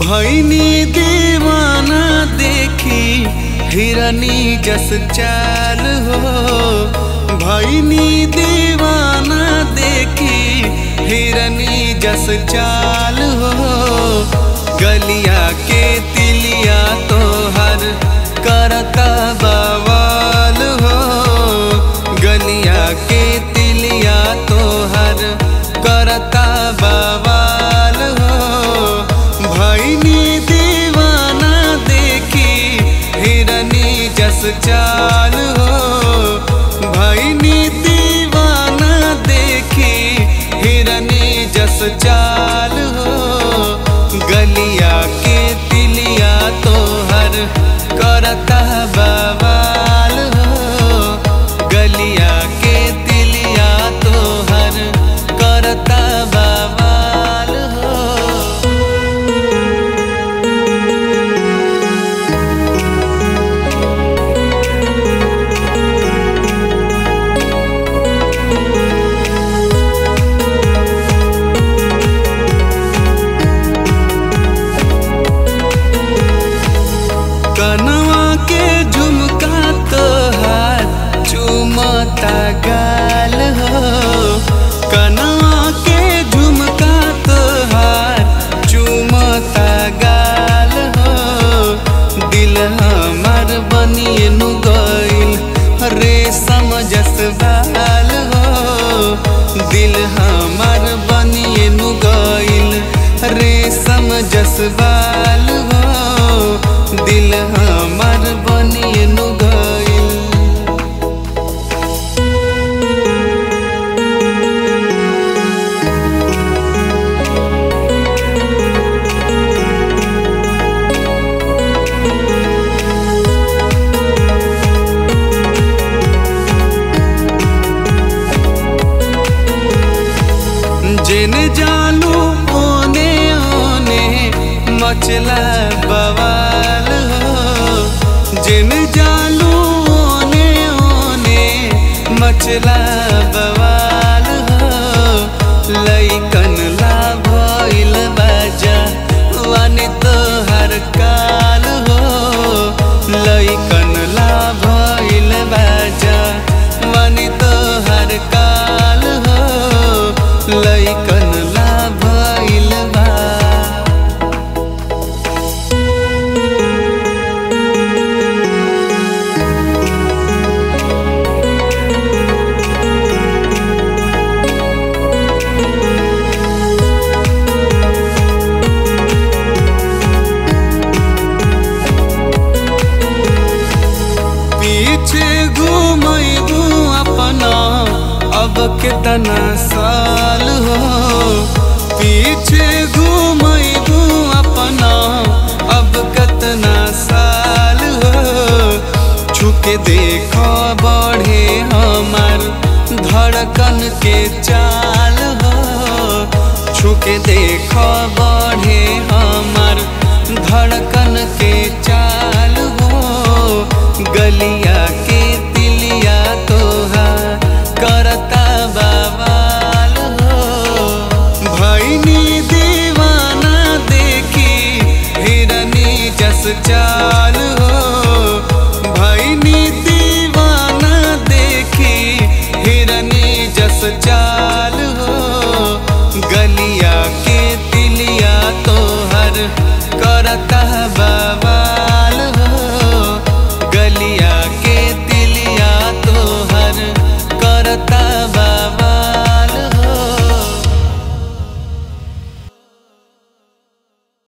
भैनी दीवाना देखी हिरनी जस चाल हो भैनी दीवाना देखी हिरनी जस चाल हो गलिया के तिलिया तोहर करता बवाल हो गलिया के तिलिया तोहर करता बवाल हो भैनी दीवाना देखी हिरनी जस चाल हो भैनी दीवाना देखी हिरनी जस चाल हो गलिया के तिलिया तोहर करता बवाल हो गलिया के तिलिया तोहर करता बवाल हो कनवा के झुमका तोहार चुमता गाल हो कनवा के झुमका तोहार चुमता गाल हो दिल हमार बनिए नु गइल रेशम जस बाल हो दिल हमार बनिए नु गइल रेशम जस बाल हो दिल हमार बनिए नु गइल जिन जानू ओने ओने मचला बवाल हो जिन जानू ओने ओने मचला बवाल हो लइकन ला भइल बाजा वाने तोहर काल हो लइकन ला भइल बाजा वाने तोहर काल हो लइकन ला भइल बा पीछे घूमू अपना अब कितना साल हो पीछे घूमू अपना अब कितना साल हो छुके देखो बढ़े हमार धड़कन के चाल हो छुके देखो बढ़े हमार धड़कन के चाल हो गलिया के तिलिया तोहा करता बवाल हो भैनी दीवाना देखी हिरनी जस चाल हो भैनी